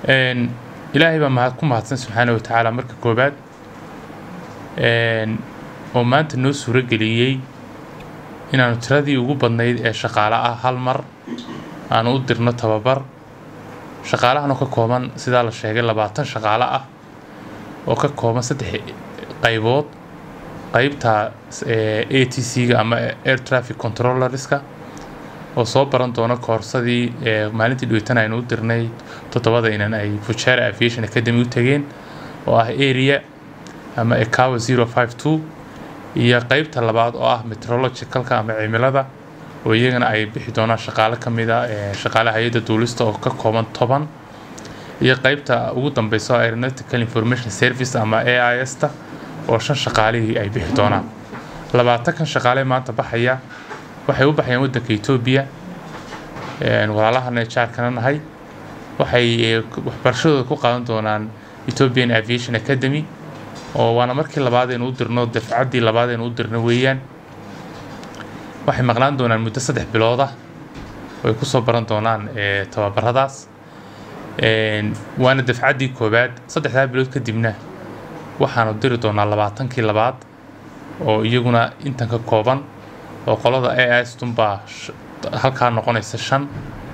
ilaahay baa mahad ku mahadsan subxaana wa tacaala marka koobaad oo maanta noo suuro geliyey inaanu tiradii ugu badnayd ee shaqaale ah hal mar aanu u dirno tababar shaqaalahanoo ka kooban sidaa la sheegay labaatan shaqaale ah oo ka kooban saddex qaybood qaybta a t c-ga ama air traffic controllerska oo soo baran doona koorsadii maalintii dhaweytan aynu u dirnay toddobada inan ay fujaara aviation academy u tageen oo ah area ama ecawa zero five two iyo qeybta labaad oo ah meteorologicalka ama cimilada oo iyagana ay bixi doonaan shaqaale ka mid a shaqaale hay-adda duulista oo ka kooban toban iyo qeybta ugu dambeysa oo aeronautical information service ama a i s ta oo shan shaqaalihii ay bixi doonaan labaatankan shaqaale maanta baxaya waxay u baxayaan waddanka etoobiya walaalahana jaarkana nahay waxay waxbarashadooda ku qaadan doonaan ethiopian aviation academy oo waana markii labaad aynu u dirno dafcaddii labaad aynu u dirno weeyaan waxay maqnaan doonaan muddo saddex bilood ah oo ay kusoo baran doonaan tababaradaas waana dafcaddii koowaad saddexdaa bilood kadibna waxaanu diri doonaa labaatankii labaad oo iyaguna intan ka kooban oo qolada a is tunbaa halkaa noqonaysa shan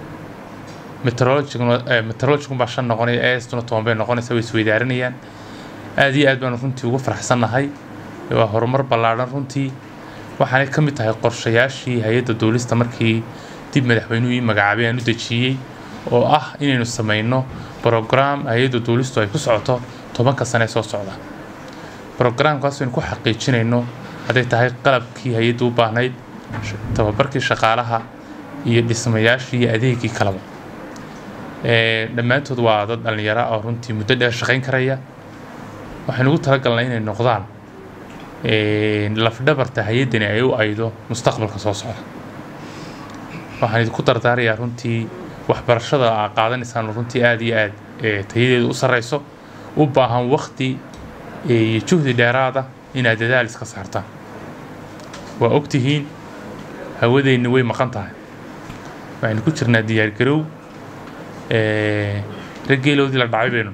meteorologicunbaa shan noqonaya a is tuna toban bay noqonaysa way isweydaarinayaan aada iyo aad baanu runtii ugu faraxsannahay waa horumar ballaadhan runtii waxaanay ka mid tahay qorshayaashii hay-adda duulista markii dib madaxweynuhu ii magacaabay aan u dejiyey oo ah inaynu samayno brograam hay-adda duulistu ay ku socoto tobanka sane soo socda brograamkaas aynu ku xaqiijinayno hadday tahay qalabkii hay-adda u baahnayd tababarkii shaqaalaha iyo dhismayaashii iyo adeegii kaleba dhammaantood waa dad dhallinyara oo runtii muddo dheer shaqayn karaya waxaynu ugu talagalnay inay noqdaan lafdhabarta hay-addani ay u aydo mustaqbalka soo socda waxaan idinku dardaarayaa runtii waxbarashada aa qaadanaysaan runtii aada iyo aad tayadeedu u sarreyso u baahan wakti iyo juhdi dheeraada inaad dadaal iska saartaan waa ogtihiin hawadeenni way maqan tahay waxaynu ku jirnaa diyaargarow raggeeloodii la dhacay baynu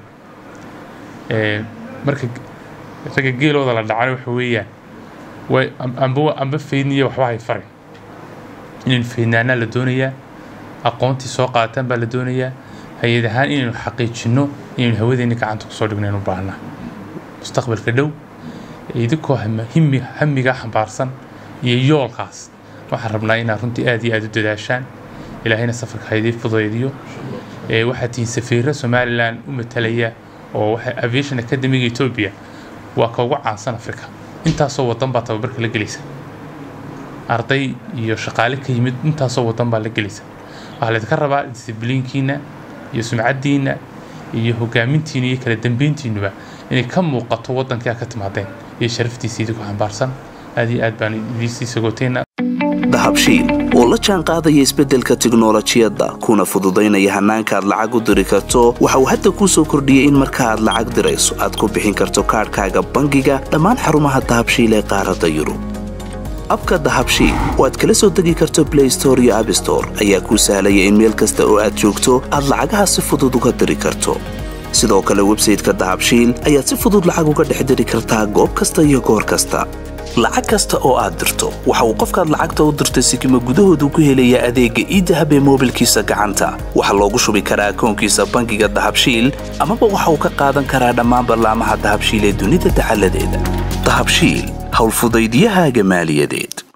marka ragga geelooda la dhacay waxa weeyaan way amba amba feydniya waxba hay farin inaynu feydnaanaa la doonayaa aqoontii soo qaataan baa la doonayaa hay-ad ahaan inaynu xaqiijinno inaynu hawadeenni gacanta kusoo dhigno inu baahnaa mustaqbalka dhow idinkoo himi hamiga xambaarsan iyo yoolkaas waxaan rabnaa inaad runtii aada iyo aada u dadaashaan ilaahayna safarka haydii fudaydiyo waxaad tihiin safiiro somalilan u matalaya oo waxa aviation academiga etoobiya waa ka ugu caansan africa intaasoo wadan baa tababarka la gelaysa arday iyo shaqaale ka yimid intaasoo wadan baa la gelaysa waxaa laydinka rabaa disibliinkiina iyo sumcaddiina iyo hogaamintiina iyo kala dambeyntiinuba inay ka muuqato wadankii aad ka timaadeen iyo sharaftiisa idinku xambaarsan aad iyo aad baan idiisii sagooteena dahabshiil oo la jaan qaadaya isbeddelka tiknolojiyadda kuna fududaynaya hannaanka aad lacag u diri karto waxa uu hadda kuu soo kordhiyey in marka aad lacag dirayso aad ku bixin karto kaadhkaaga bangiga dhammaan xarumaha dahabshiil ee qaaradda yurub abka dahabshiil oo aad kala soo degi karto blay store iyo abstore ayaa kuu sahlaya in meel kasta oo aad joogto aad lacagaha si fudud uga diri karto sidoo kale websayteka dahabshiil ayaad si fudud lacag uga dhex diri kartaa goob kasta iyo goor kasta lacag kasta oo aad dirto waxa uu qofkaad lacagta u dirtay sikima gudahoodu ku helayaa adeegga iidahab ee moobilkiisa gacanta waxaa loogu shubi karaa akoonkiisa bangiga dahabshiil amaba waxa uu ka qaadan karaa dhammaan ballaamaha dahabshiil ee dunida dacaladeeda dahabshiil howlfudaydyahaaga maaliyadeed